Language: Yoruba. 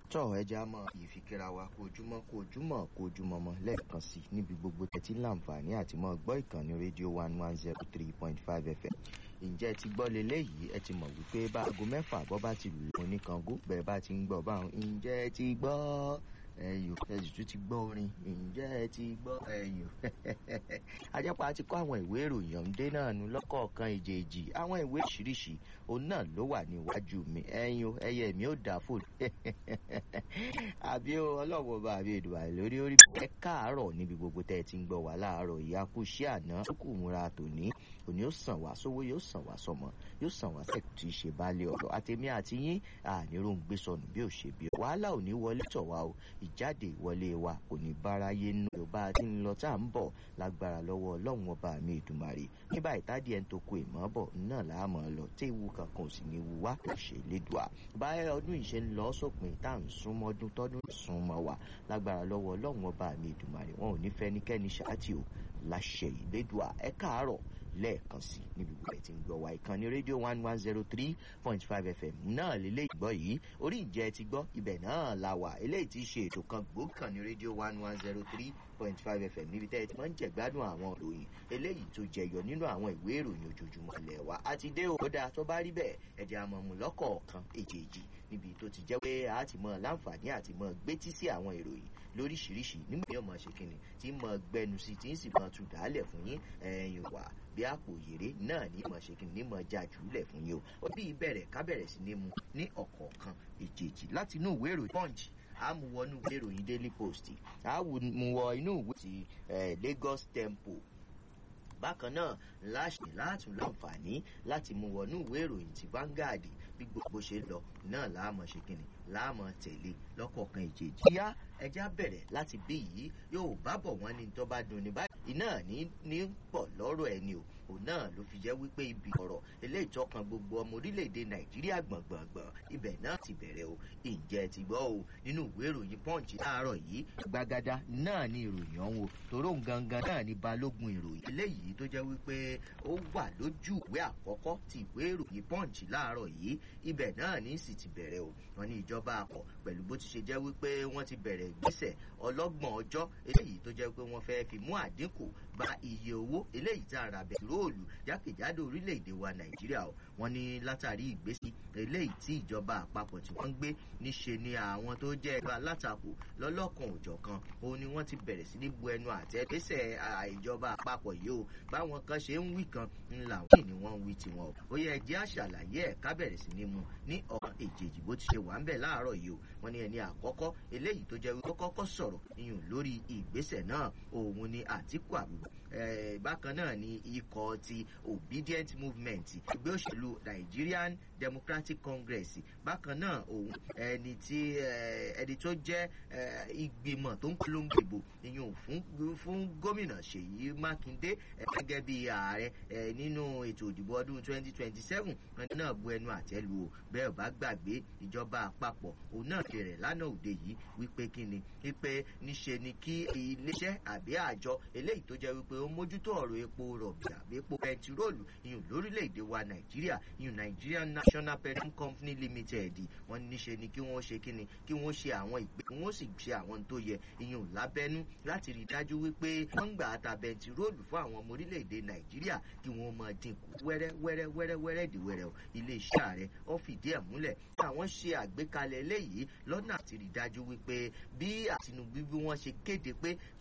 tọ́ ẹja mọ́ ìfikira wa kó ojúmọ́ kó ojúmọ́ kó ojúmọ́ mọ́ lẹ́ẹ̀kan sí níbi gbogbo tẹ̀tí láǹfààní àti mọ́ gbọ́ ìkànnì rédíò one one zero three point five fm ǹjẹ́ ẹ ti gbọ́ leléyìí ẹ ti mọ̀ wípé bá aago mẹ́fà bọ́ bá ti lù lọ́wọ́ oníkango bẹ́ẹ̀ bá ti ń gbọ́ báwọn ǹjẹ́ ẹ ti gbọ́ ẹyò ẹsì tún ti gbọ́ orin ǹjẹ́ ẹ ti gbọ́ ẹyò ajẹ́pá ti kọ́ àwọn ìwé ìròyìn ọ̀ǹdé náà nu lọ́kọ̀ọ̀kan èjèèjì àwọn ìwé ìṣiríṣi òun náà ló wà níwájú mi ẹyin ẹyẹ mi ò dà fò àbí ọlọ́wọ́ bá àbí èdè wà lórí orí ẹ káàárọ̀ níbi gbogbo tẹ́ ẹ ti ń gbọ́ wá láàárọ̀ ìyá kú sí àná tó kù múra tòní òní ó sàn wá sówó yóò sàn wá sọmọ yóò sàn wá sẹ́kù tí í ṣe baálé ọ̀rọ̀ àtẹ̀mí àti yín àníró ń gbé sọnù bí ò ṣe bí wàhálà ò ní wọlé tọ̀ wá o ìjáde ìwọlé wa kò ní báráyé nù yorùbá tí ń lọ tá à ń bọ̀ lágbára lọ́wọ́ ọlọ́run ọba mi ìdùmarè nígbà ìtàdí ẹni tó kó ìmọ̀ bọ̀ náà là á mọ̀ lọ tí ewu kankan ò sì ní wu wá kò ṣe lédùá báyọ̀ ọdún yìí ṣe ń lọ sópin tá à ń súnmọ́ ọdún tọ́dún súnmọ́ wa lágbára lọ́wọ́ ọlọ́run ọba mi ìdùmarè wọn ò ní fẹ́nikẹ́ni ṣáàtì o láṣẹ ìlédùá ẹ káàárọ̀ lẹ́ẹ̀kan sí níbi gbogbo ẹ̀ tí ń gbọ́ wa ìkànnì rédíò one one zero three point five fm náà lélẹ́ ìgbọ́ yìí orí ìjẹ́ ti gbọ́ ibẹ̀ náà la wà eléyìí ti ṣe ètò kan gbòókàn ní rédíò one one zero three point five fm níbi tẹ́ ẹ ti máa ń jẹ̀gbádùn àwọn ìròyìn eléyìí tó jẹyọ nínú àwọn ìwé ìròyìn ojoojúmọ́ ilẹ̀ wa àti dé o kódà tó bá rí bẹ́ẹ̀ ẹ̀jẹ̀ àmọ̀mù lọ́kọ̀ọ̀kan èjèèjì níbi tó ti jẹ́ pé a ti mọ láǹfààní àti mọ gbétí sí àwọn ìròyìn lóríṣiríṣi nígbà yóò mọ ṣe kínni tí mọ gbẹnu sí tí ń sì mọ tù dálẹ̀ fún yín ẹ̀yìn wà bí àpò yèrè náà ní mọ ṣe kínni ní mọ já jùlẹ̀ fún yín o ó bí ìbẹ̀rẹ̀ ká bẹ̀rẹ̀ sí ní mu ní ọ̀kọ̀ọ̀kan èjèèjì láti inú ìwé ìròyìn punch a mú wọ inú ìwé ìròyìn daily post a mú wọ inú ìwé ti lagos tempo bákan náà láṣẹ látún láǹfààní láti mú wọnú ìwé ìròyìn ti Vanguard bí gbogbo ṣe lọ náà láàmọ ṣe kìnnì láàmọ tẹ̀lé lọ́kọ̀ọ̀kan ìjèjì. yá ẹja bẹ̀rẹ̀ láti bí yìí yóò bá bọ̀ wọ́n ní tó bá dùn ní báyìí iná ní ní pọ̀ lọ́rọ̀ ẹni o òun náà ló fi jẹ́ wípé ibi ọ̀rọ̀ eléyìí tọkàn gbogbo ọmọ orílẹ̀-èdè nàìjíríà gbọ̀ngbọ̀ngbọ̀n ibẹ̀ náà ti bẹ̀rẹ̀ o ǹjẹ́ ti gbọ́ o nínú ìwé ìròyìn punch láàárọ̀ yìí gbàgádá náà ni ìròyìn ọ̀hún o tòró gangan náà ni balógun ìròyìn eléyìí tó jẹ́ wípé ó wà lójú ìwé àkọ́kọ́ ti ìwé ìròyìn punch láàárọ̀ yìí ibẹ̀ náà ní sì ti bẹ̀rẹ̀ o wọn ní ìjọba àpọ̀ pẹ̀lú bó ti ṣe jẹ́ wípé wọ́n ti bẹ̀rẹ̀ ìgbésẹ̀ ọlọ́gbọ̀n ọjọ́ eléyìí tó jẹ́ pé wọ́n fẹ́ fi mú àdínkù bá iye owó eléyìí tá a ra bẹ̀róòlù jákèjádò orílẹ̀-èdè wa nàìjíríà o wọ́n ní látàrí ìgbésí eléyìí tí ìjọba àpapọ̀ tí wọ́n ń gbé níṣe ni àwọn tó jẹ́ ẹgbẹ́ alátakò lọ́lọ́kan òjọ̀kan òun ni wọ́n ti bẹ̀rẹ̀ sí ní bu ẹnu àtẹ́ gbèsè ìjọba àpapọ̀ yìí o báwọn kan ṣe ń wí kan ńlá wọ́n ni wọ́n ń wí tiwọn o ó yẹ ẹjẹ́ àṣàlàyé ẹ̀ ká bẹ̀rẹ̀ sí ní mu ní ọ̀kan èjèèjì bó ti ṣe wà ń bẹ̀ láàárọ̀ yìí o wọ́n ní ẹni àkọ́kọ́ eléyìí tó jẹ́ wípé kọ́kọ́ sọ̀rọ̀ iyùn lórí ìgbésẹ̀ náà òun ni àtìkù àbúrò bákan náà ni ikọ̀ ti obedient movement ẹgbẹ́ òṣèlú nigerian democratic congress bákan náà òun ẹni tí ẹni tó jẹ́ ìgbìmọ̀ tó ń polongo ìbò ìyún fún fún gómìnà ṣèyí mákindé gẹ́gẹ́ bí ààrẹ nínú ètò ìdìbò ọdún twenty twenty seven ẹni náà bu ẹnu àtẹ́ lu o bẹ́ẹ̀ bá gbàgbé ìjọba àpapọ̀ òun náà ṣe rẹ̀ lánàá òde yìí wípé kí ni wípé níṣe ni kí iléeṣẹ́ àbí àjọ eléyìí tó jẹ́ wípé ó mójútó ọ̀rọ̀ epo rọ̀bì àbí epo bẹntiróòlù ìyún lórílẹ̀‐èdè wa nàìjíríà ìyún nigerian national petroleum company limited wọ́n níṣe ni kí wọ́n ṣe kí ni kí wọ́n ṣe àwọn ìgbé kí wọ́n sì ṣe àwọn tó yẹ ìyún lábẹ́nú láti rí dájú wípé wọ́n ń gbà ta bẹntiróòlù fún àwọn ọmọ orílẹ̀‐èdè nàìjíríà kí wọ́n máa dínkù wẹ́rẹ́ wẹ́rẹ́ wẹ́rẹ́ wẹ́rẹ́ di wẹ́rẹ́ o iléeṣẹ́ ààrẹ ó fìdí ẹ̀ múlẹ̀ kí àwọn ṣe àgbékalẹ̀ eléyìí lọ́nà àti rí dájú wípé bí àtinúbí bí wọ́n ṣe kéde pé